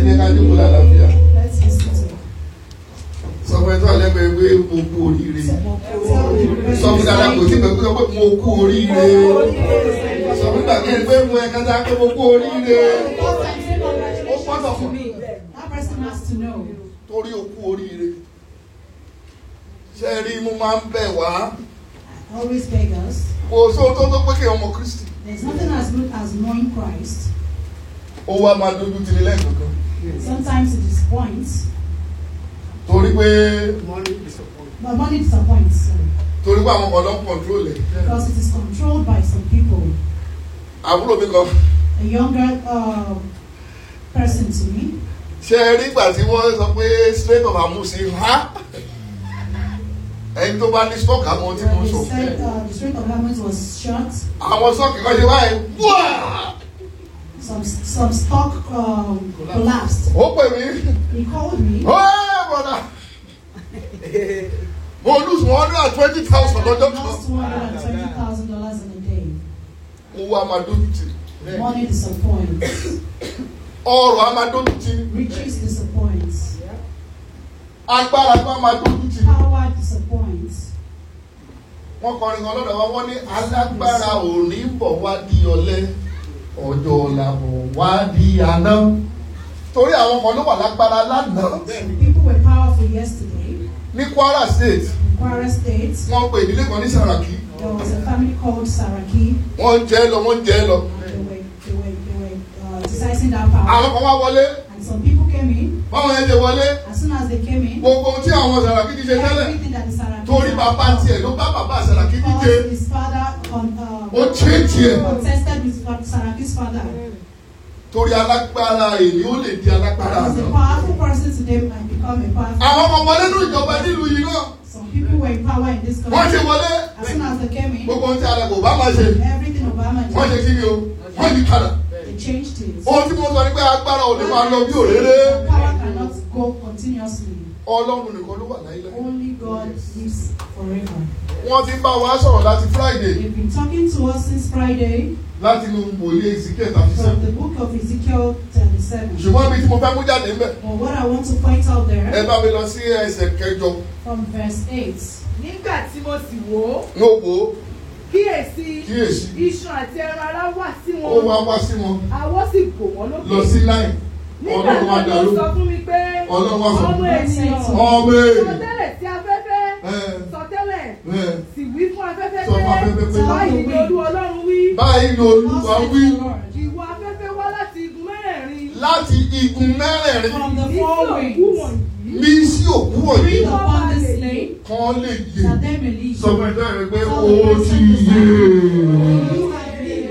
jẹ́ ká jókòó lálàáfíà Let's listen to sọ fún ẹ tó àlẹ́gbẹ̀ẹ́ pé mo kú oríire sọ fún dada kò tí pẹ̀lú pé mo kú oríire sọ fún gbàgbé pé mo ẹ̀ kátà pé mo kú oríire ó pọ́tọ̀ fún mi That person has to know. torí o kú oríire ṣe rí mo máa ń bẹ̀ wá I always beg us. kò sóhun tó tó pé kí ọmọ Kristi There's nothing as good as knowing Christ. ó wá máa dojú tì ní lẹ́ẹ̀kọ̀ọ̀kan Sometimes it disappoints, torí pé but money disappoints sorry, torí pé àwọn kan ló ń kọ̀ntrol ẹ̀ because it is controlled by some people. àbúrò mi kan A younger uh, person to me, ṣe rí ìgbà tí wọ́n sọ pé straight of amusi ha ẹni tó bá ní stock àwọn tí mo when sọ they said uh, the strength of government was short, àwọn stock kan ṣe báyìí wáá some some stock um, collapsed. ó pè mí He called me. ọ́ẹ́ bọ̀dà mo lose one hundred and twenty thousand I lọ́jọ́ lost kan two hundred and twenty thousand dollars in a day. owó a máa dójú tì Money disappoints. ọrọ̀ a máa dójú tì Riches disappoints. agbára tó a máa dójú tì Power disappoints. wọ́n kọrin kan lọ́dọ̀ wa wọ́n ní alágbára ò ní bọ̀ wá di ọ̀lẹ ọjọ́ ọ̀la bọ̀ wá di àná torí àwọn kan ló wà lágbára lánàá People were powerful yesterday. ní Kwara State In Kwara State, wọ́n pe ìdílé kan ní Saraki there was a family called Saraki. wọ́n ń jẹ́ lọ wọ́n ń jẹ́ lọ They were, they were, they were uh, exercising that power. àwọn kan wá wọlé And some people came in. báwọn yẹn ṣe wọlé As soon as they came in, gbogbo ohun tí àwọn Saraki ti ṣe tẹ́lẹ̀ everything that the Saraki torí bàbá tiẹ̀ ló bá bàbá Saraki díje because his father con, uh, ó ṣe tiẹ̀ contested with Saraki's father. torí alágbára èyí ó lè di alágbára He's a àná. powerful person today and become a powerful. àwọn ọmọ wọlé ní ìjọba nílùú yìí náà Some people were in power in this wọ́n ṣe country. wọlé As soon as they came in, gbogbo ohun tí alẹ́ kò bá máa ṣe everything Obama wọ́n ṣe did, kí ni o wọ́n yí padà they changed it. ohun tí mo sọ ni pé agbára ò lè máa lọ bí òréré Power cannot go continuously. ọlọ́run nìkan ló wà láyé Only God lives forever. wọ́n ti ń bá wa sọ̀rọ̀ láti Friday They've been talking to us since Friday láti inú wòlíì Ezekiel thirty from seven the book of Ezekiel 37. ṣùgbọ́n ibi tí mo fẹ́ mú jáde ń bẹ̀ But what I want to point out ẹ there bá mi lọ sí ẹsẹ̀ kẹjọ from verse 8. nígbà tí mo sì wò ó ní òpó kíyèsí kíyèsí iṣan àti ẹran ara wà sí ó wá wọn wá sí wọn àwọ̀ sì bò wọ́n lọ lókè sí láì nígbà ọlọ́run wá náà dàrú ló sọ fún mi pé Ọlọ́run wá sọ fún ọmọ mi. ènìyàn ọmọ èèyàn sọtẹ́lẹ̀ sí afẹ́fẹ́ ẹ sọtẹ́lẹ̀ ẹ sì wí fún afẹ́fẹ́ Sọ fún afẹ́fẹ́ pé- pé báyìí ni olú ọlọ́run wí báyìí ni olúwa Thus saith wí the Lord, ìwọ afẹ́fẹ́ wá láti igun mẹ́rẹ̀ẹ̀rin láti igun mẹ́rẹ̀ẹ̀rin From the ní sí four òkú winds, wọ̀nyí bí sí òkú wọ̀nyí breathe upon the slain, kan lè yè that they may live. sọ fún ẹjọ́ rẹ pé ó ti yè You have lived.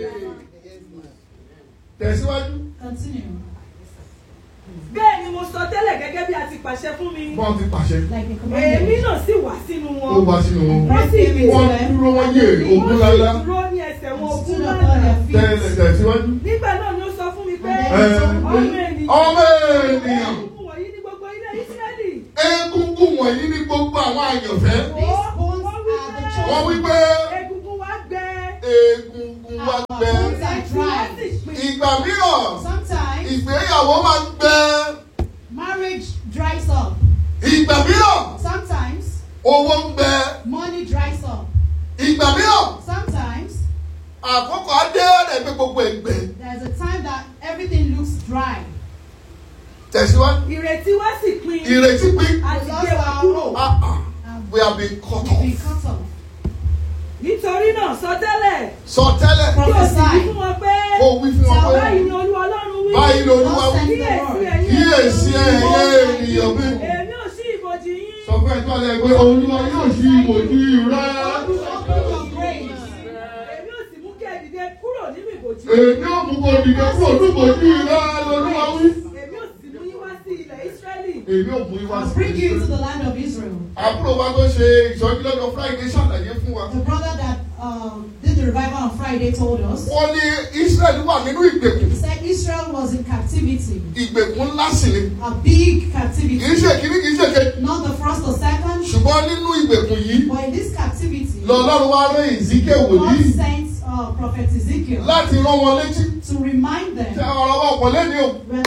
tẹ̀síwájú Continue. bẹ́ẹ̀ ni mo sọ tẹ́lẹ̀ gẹ́gẹ́ bí a ti pàṣẹ fún mi wọ́n ti pàṣẹ Like the èmi commandment. náà sì wá sínú ó wọn wá sínú wọn wọ́n sì rìn wọ́n dúró wọ́n yè ogun lálá wọ́n sì dúró ní ẹsẹ̀ wọn ogun Stood upon lánàá their tẹ̀lẹ̀ feet. tẹ̀síwájú. nígbà náà ni ó sọ fún mi pé ẹ ọmọ ènìyàn ọmọ ènìyàn egungun wọ̀nyí ní gbogbo ilé Ísírẹ́lì egungun wọ̀nyí ní gbogbo àwọn àyànfẹ́ These bones are the wọ́n wí chosen. pé egungun wa gbẹ egungun wa Our gbẹ bones are ẹ̀sìn wa dry. sì pin ìgbà mìíràn Sometimes ìgbéyàwó máa ń gbẹ marriage dries up. ìgbà mìíràn Sometimes owó ń gbẹ money dries up. ìgbà mìíràn Sometimes àkókò adé rẹ̀ pé gbogbo ẹgbẹ́ there's a time that everything looks dry. tẹ̀síwájú ìrètí wa sì pin ìrètí pín àti gbé wa kúrò ah ah And we have been cut we've been off cut off. nítorí náà sọ tẹ́lẹ̀ sọ tẹ́lẹ̀ kí o sì wí Prophesy. fún wọn pé kó wí fún wọn pé báyìí ni olú ọlọ́run wí báyìí lolúwa wí kíyèsí ẹ̀yin kíyèsí ẹ̀yẹ ènìyàn mi èmi ò sí ìbòjì yín sọ fún ẹ̀tọ́ rẹ̀ pé olúwa yóò ṣí ìbòjú rẹ̀ Open your graves. èmi ò sì mú kí ẹ dìde kúrò nínú ìbòjì èmi ò mú kó dìde kúrò ní ìbòjú rẹ̀ lolúwa wí. èmi ò sì mú yín wá sí ilẹ̀ Ísírẹ́lì èmi ò mú ìwà I'll sí bring you to ìṣẹ́. the land of Israel. àbúrò wa tó ṣe ìṣọ́jú lọ́jọ́ Friday ṣàlàyé fún wa. The brother that um, did the revival on Friday told us. wọ́n ní Israẹli wà nínú ìgbèkùn He said Israel was in captivity, ìgbèkùn ńlá sì ni a big kì í captivity. ṣe kíní kì í ṣe kejì Not the first or second, ṣùgbọ́n nínú ìgbèkùn yìí but in this captivity, lọ́lọ́run wá rán Ezekiel God wòlíì sent uh, Prophet Ezekiel láti rán wọn létí to remind tí them. ọ̀rọ̀ wa ọ̀pọ̀ lẹ́ni o We're not saying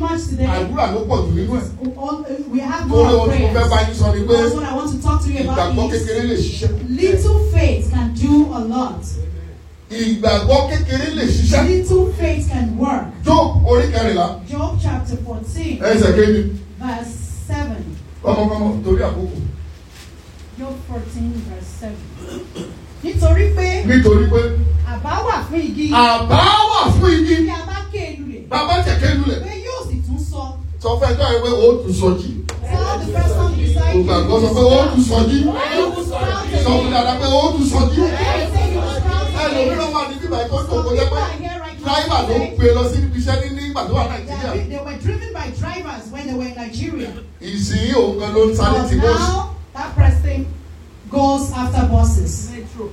much today. àdúrà ló pọ̀ jù nínú ẹ̀ All- We have torí more ohun tí mo fẹ́ bá prayers. yín sọ ni pé That's what I want to talk to you ìgbàgbọ́ about. Is kékeré lè ṣiṣẹ́ little faith can do a lot. ìgbàgbọ́ kékeré lè ṣiṣẹ́ Little faith can work. Job orí kẹrìnlá Job chapter 14, ẹsẹ̀ kejì verse 7. kọ́mọkọ́mọ torí àkókò Job 14, verse 7. Nítorí pé nítorí pé àbá wà fún igi àbá wà fún igi bí a bá ké lulẹ̀ bàbá kẹ̀kẹ́ lulẹ̀ pé yóò sì tún sọ. sọ fún ẹjọ́ yẹn pé ó tún sọ jí Tell the person beside you. ògbàgbọ́ sọ pé ó tún sọ jí You will sprout sọ fún again. dada pé ó tún sọ jí Again, say you will sprout ẹlòmíràn again. wà ní bíbá ẹ̀kọ́ tó Some kó people jẹ́ pé are here right dráìvà now ló today. gbé lọ sí ibi iṣẹ́ ní nígbà tó wà They, nàìjíríà are, they were driven by drivers when they were in Nigeria. ìsìn òun gan ló ń sáré But tí bọ́ọ̀sì now that person goes after buses. metro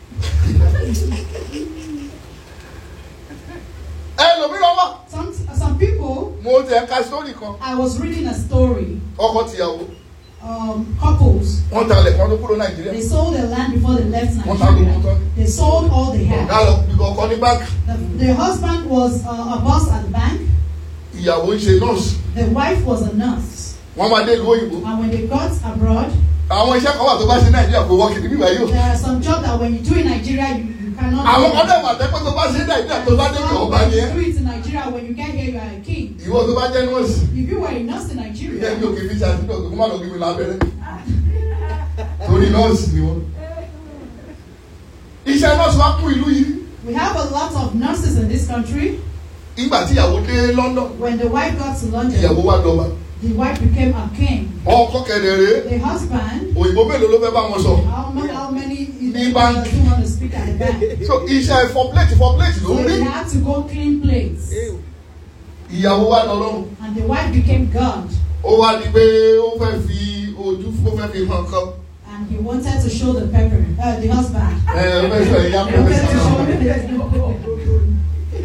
ẹlòmíràn wà Some some people. mo ti ẹ̀ka sórí kan I was reading a story. ọkọ tìyàwó Um, couples wọ́n talẹ̀ kan tó kúrò nàìjíríà they sold their land before they left wọ́n ta gbogbo Nigeria. tán They sold all they ọ̀gá had. lọ gbígbọ́ ọkọ ní báńkì The, the husband was uh, a boss at the bank. ìyàwó ń ṣe nọ́ọ̀sì The wife was a nurse. wọ́n máa dé ìlú òyìnbó And when they got abroad, àwọn iṣẹ́ kan wà tó bá ṣe nàìjíríà kò wọ́ọ̀kì níbí báyìí o there are some jobs that when you do in Nigeria, you, you cannot. àwọn do kan it. dẹ̀ wà tẹ́pẹ́ tó bá ṣe nàìjíríà tó bá dé kí ọba ni ẹ́ do it in Nigeria when you get here you are a king. ìwọ tó bá jẹ́ nọ́ọ̀sì If you were a nurse in ìyẹn Nigeria, mi ò kì í fi ṣe àtúntò kó má lọ gbé mi lábẹ́rẹ́ torí nọ́ọ̀sì ni wọ́n. iṣẹ́ nọ́ọ̀sì wá kún ìlú yìí we have a lot of nurses in this country. nígbà tí ìyàwó dé London When the wife got to ìyàwó London, wá dọba the wife became a king. ọkọ kẹrẹrẹ The husband, òyìnbó mélòó ló fẹ́ bá wọn sọ how, ma- how many Ní báńkì. do want to speak at the bank? so iṣẹ́ for plate for plate ló So ń rí they had to go clean plates. ìyàwó wá lọ lọ́rùn And the wife became God. ó wá di pé ó fẹ́ fi ojú ó fẹ́ fi hàn kan And he wanted to show the pepper, uh, the husband. ẹ ó fẹ́ sọ ìyá He pẹ̀lú wanted to show sàrà him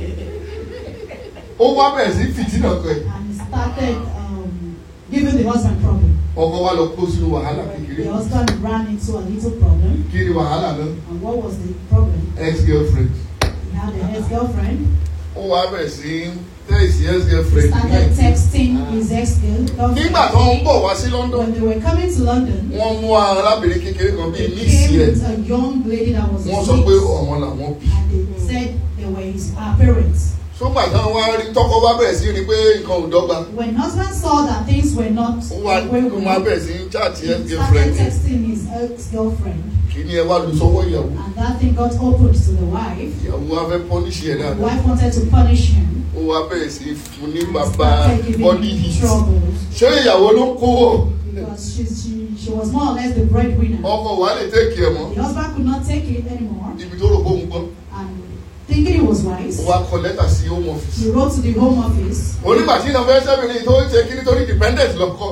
ó wá bẹ̀rẹ̀ sí fìtínà kan ẹ̀ and he started um, giving the husband problem. ọkọ wa lọ kó sínú wàhálà kékeré The husband ran into a little problem. kí ni wàhálà náà And what was the problem? ex girlfriend He had a ex-girlfriend. ó wá bẹ̀rẹ̀ sí tẹ̀sí ex He girlfriend started texting his ex-girlfriend. nígbà tó ń bọ̀ wá sí London When they were coming to London, wọ́n mú arábìnrin kékeré kan bíi they níìsì came ẹ̀ with a young lady that was wọ́n his sọ pé niece. ọ̀wọ́n làwọn bí. And they said they were his uh, parents. sógbà táwọn wá rí tọkọ wá bẹ̀rẹ̀ sí rí pé nǹkan ò dọ́gba When husband saw that things were not ó wá the way ó we máa wanted, bẹ̀rẹ̀ sí ń chaàtì ex he girlfriend started texting his ex-girlfriend. kí ni ẹ wá lu sọ́wọ́ ìyàwó And that thing got opened to the wife. ìyàwó wa fẹ́ pọ́níṣì ẹ̀ The dáadáa wife wanted to punish him. ó wá bẹ̀rẹ̀ sí fún ní and bàbá started giving body him heat troubles. ṣé ìyàwó ló ń kówó Because she, she, she was more or less the breadwinner. ọkọ wa lè tẹ́kì ẹ̀ mọ́ The husband could not take it anymore. ibi tó rò bó ń gbọ́ And thinking it was ó wise, wá kọ lẹ́tà sí home office he wrote to the home office. onígbà tí ìnáwó ẹsẹ̀ mi ní tó ń ṣe kí nítorí dependent lọ́kọ́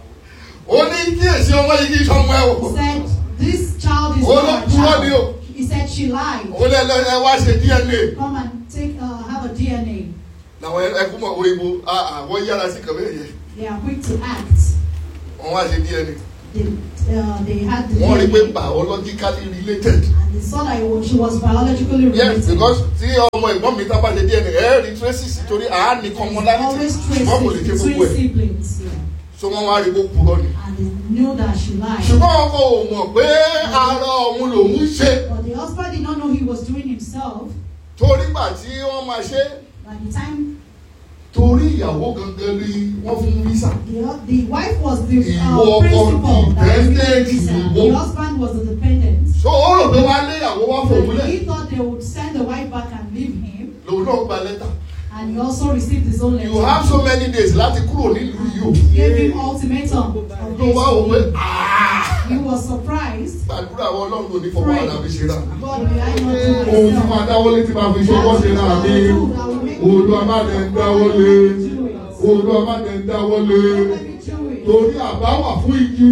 ó ní kí èsì ọmọ yìí kí sọmọ ẹ wò He said, This child is Oh, not no, a poor deal. child. He said she lied. ó lẹ́ lẹ́ ẹ wá ṣe DNA Come and take uh, have a DNA. làwọn ẹkún mọ̀ òyìnbó àwọn yára sí kàwé yẹn They are quick to act. wọ́n wá ṣe DNA They, uh, they had the wọ́n rí pé DNA. biologically related And they saw that it was, she was biologically yes related. because tí ọmọ ẹ̀gbọ́n mi tá bá ṣe DNA ẹ rí traces torí àá ní commonality always wọ́n kò lè ṣe traces gbogbo between ẹ̀ siblings. Yeah. so wọ́n wá rí kó purọ́ ni. And they knew that she lied. ṣùgbọ́n ọkọ ò mọ̀ pé ara òun lòún ṣe But the husband did not know he was doing himself. torí gbà tí wọ́n máa ṣe By the time torí ìyàwó gangan ni wọ́n fún visa. the, the wife was the Ìwọ uh, ọkọ principal that was dependent giving visa, ìwọ. the husband was the dependent. so ó rò pé wá lé ìyàwó wá fòun And lẹ̀ he thought they would send the wife back and leave him. lòun náà gba lẹ́tà. And he also received his own letter. you have so many days láti kúrò nílùú yìí o. He gave him ultimatum. of ló wá wò pé days. "Ah, He was surprised. gbàdúrà àwọn ọlọ́run kò ní fọwọ́ ara mi ṣe rà. God, may I not do ohun tí myself. máa dáwọ́lé tí máa fi ṣọwọ́ ṣe rà mí. olúwa má dẹ̀ ń dáwọ́lé. olúwa má dẹ̀ ń dáwọ́lé. Let me do it. torí àbá wà fún igi.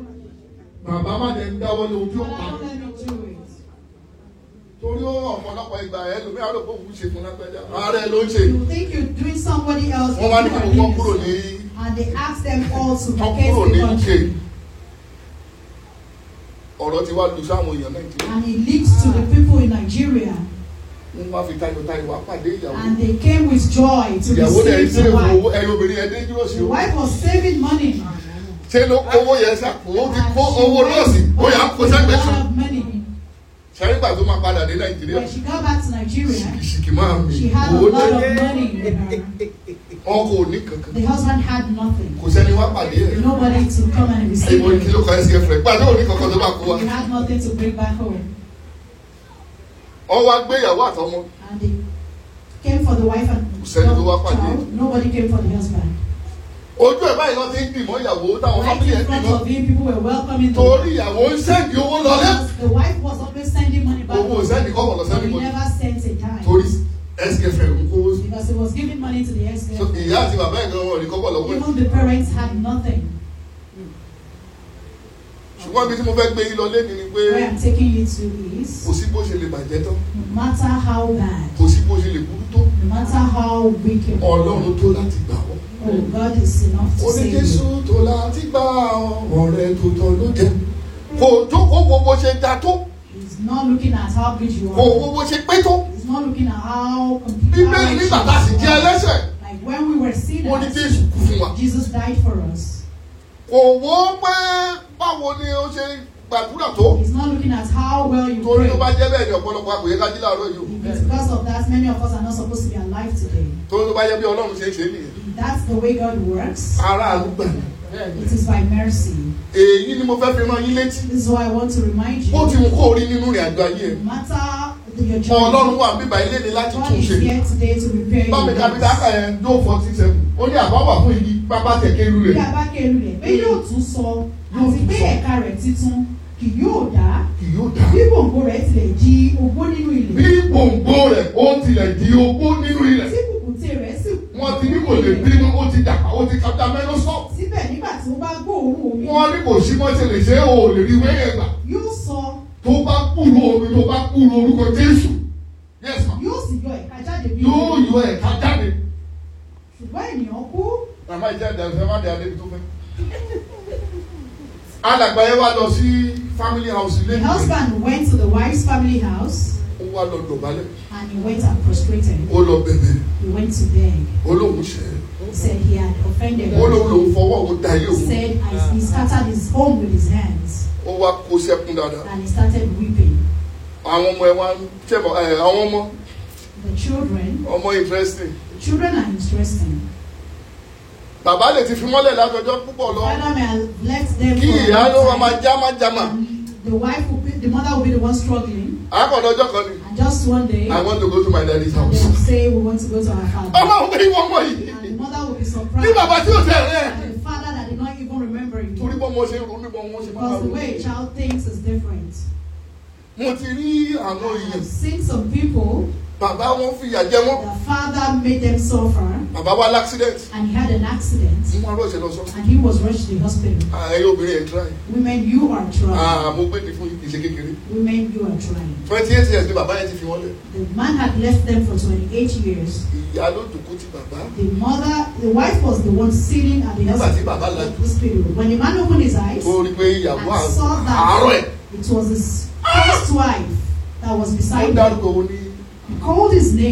bàbá má dẹ̀ ń dáwọ́lé ojú Lord, ọ̀pá. let me do it. torí ó ọ̀pọ̀lọpọ̀ ìgbà ẹ̀ lómi àrò pé òun ṣe fún lágbájá. ààrẹ ló ń ṣe. You think you're doing somebody else. wọ́n wá ní kí you are gbogbo doing kúrò yourself. ní And they asked them all to wọ́n vacate kúrò the ní UK. country. ọ̀rọ̀ ti wá lu sáwọn èèyàn nàìjíríà. And it leads to the people in Nigeria. wọ́n wá fi tayọ̀tayọ̀ wá pàdé ìyàwó And they came with joy to ìyàwó dẹ̀ receive ṣe the owó wife. ẹ̀yin obìnrin ẹ̀ dé dúró sí The o wife was saving money. ṣé ló owó yẹn ṣàpò ó ti kó owó nọ́ọ̀sì ó yà á kó a sẹ́gbẹ̀ẹ́ lot kan of money. ṣàrígbà tó máa padà dé nàìjíríà When she got back to Nigeria, ṣìkìṣìkì máa mi she had a owó lot dé of money with her. ọkọ̀ òní kankan The husband had nothing. kò sẹ́ni wá pàdé ẹ̀ Nobody to come and receive ìwọ kí him. ló kọ ẹsẹ̀ fẹ̀ pàdé òní kankan tó bá kó wa He had nothing to bring back home. ọwọ́ agbéyàwó àtọmọ And they came for the wife and Sẹ́ni tó wá pàdé. child. Nobody came for the husband. ojú ẹ̀ báyìí lọ ti ń dìmọ́ ìyàwó táwọn Right fámìlì ẹ̀ in front dìmọ́ of him, people were welcoming the torí ìyàwó ń sẹ́ǹdì owó lọlé Because the wife was always sending money back. owó sẹ́ǹdì kọ́kọ́ lọ But sẹ́ǹdì he kọ́kọ́ never sent a dime. torí ẹsẹ̀ fẹ̀ ń kówó sí Because he was giving money to the ex So, ìyá àti bàbá ẹ̀ gan wọn ò ní kọ́kọ́ lọ́wọ́ ẹ̀ Even the parents had nothing. ṣùgbọ́n ibi tí mo fẹ́ gbé yín lọ lẹ́ni ni pé Where I'm taking you to is kò sí bó ṣe lè bàjẹ́ tán no matter how bad, kò sí bó ṣe lè burú tó no matter how wicked, ọlọ́run tó láti gbà wọ́n. oh God is enough to ó ní save jésù you. tó láti gbà ọ̀rẹ́ tó tọ́ ló jẹ́ kò jókòó wo bó ṣe da tó He's not looking at how good you kò wo are. bó ṣe pé tó He's not looking at how complete bíbélì nígbà tá a sì jẹ́ ẹlẹ́sẹ̀ Like when we were ó ní sinners, jésù kú fún wa Jesus died for us. kò wo pé báwo ni ó ṣe gbàdúrà tó He's not looking at how well you torí tó bá pray. jẹ́ bẹ́ẹ̀ ni ọ̀pọ̀lọpọ̀ àpòyẹ ká jí láàárọ̀ yìí o If it's because of that, many of us are not supposed to be alive today. torí tó bá jẹ́ bí ọlọ́run ṣe ń ṣe nìyẹn If that's the way God works, aráàlú gbà ní. it is by mercy. èyí ni mo fẹ́ fi rán yín létí This is why I want to remind ó ti you, mú kó rí nínú ìrìn àjò ayé ẹ̀ no matter the- your ọlọ́run journey, wà bíbá ilé ni láti God tún is ṣe here today to repair bámi your kápítà lives. ẹ̀ ló forty seven ó ní àbáwà fún igi pápá tẹ̀kẹ́ irú Bí rẹ̀ a bá kéru rẹ̀, pé yóò tún sọ, àti pé ẹ̀ka rẹ̀ títún kì yóò dá, kì yóò dá bí gbòǹgbò rẹ̀ tilẹ̀ di ogbó nínú bí ilẹ̀, gbòǹgbò rẹ̀ ó tilẹ̀ di ogbó nínú ilẹ̀ tí kùkùté rẹ̀ sì kú wọ́n ti ní kò lè bínú ó ti dàgbà ó ti kàtà mẹ́nu sọ síbẹ̀ nígbà tí ó bá gbóòórùn omi, wọ́n ní kò sí mọ́ ṣe lè ṣe é o ò lè rí wẹ́yẹ̀ gbà yóò sọ, tó bá kúrò omi tó bá kúrò orúkọ Jésù yes ma yóò sì yọ ẹ̀ka jáde bí yóò yọ ẹ̀ka jáde ṣùgbọ́n ènìyàn kú, màmá ìjà ìdàgbẹ́ má dé adébi tó fẹ́. alàgbà yẹn wá lọ sí family house ilé the ìwé husband went to the wife's family house ó wá lọ dọ̀bálẹ̀ and he went and prostrated. ó lọ bẹ̀bẹ̀ He went to beg. ó lóun ṣẹ̀ said he had offended ó lóun her. lòun fọwọ́ òun da ilé òun Said as he scattered his home with his hands ó wá kó sẹ́kún dáadáa and he started weeping. àwọn ọmọ ẹ wá ń tẹ̀bọ̀ ẹ àwọn ọmọ The children, ọmọ interesting the children are interesting. bàbá lè ti fi mọ́lẹ̀ látọjọ́ púpọ̀ lọ Father may have left them kí for a ìyá ló wá long máa time. já má já mà And the wife will be, the mother will be the one struggling. àkọ́dọ̀ ọjọ́ kan ni And just one day, I want to go to my daddy's and they house will say, we want to go to our father. ọmọ òun pé ìwọ ọmọ yìí And the mother will be ní surprised. bàbá tí ò tẹ̀ rẹ̀ And the father that did not even remember you. torí bọ́ mo ṣe ronú bọ́ mo ṣe máa Because the ronú. way a child thinks is different. mo ti rí àwọn I èèyàn have seen some people, bàbá wọn fìyà jẹ wọn the father made them suffer bàbá wa l'accident and he had an accident mo máa rọ̀ṣẹ̀ lọ sọ and he was rushed to the hospital. ààyè obìnrin ẹ̀ try Women, you are trying. ah mo gbé ní fún yìí kì í ṣe kékeré Women, you are trying. twenty eight years ni bàbá yẹn ti fi wọ́n lẹ̀ The man had left them for 28 years. ìyá ló dùnkú ti bàbá The mother, the wife was the one sitting at the nígbà tí hosp- bàbá lajú hospital. When the man opened his eyes, tó rí pé ìyàwó I saw àárọ̀ ẹ̀ that it was his first wife that was ó beside him. dárúkọ òun ní He called his name.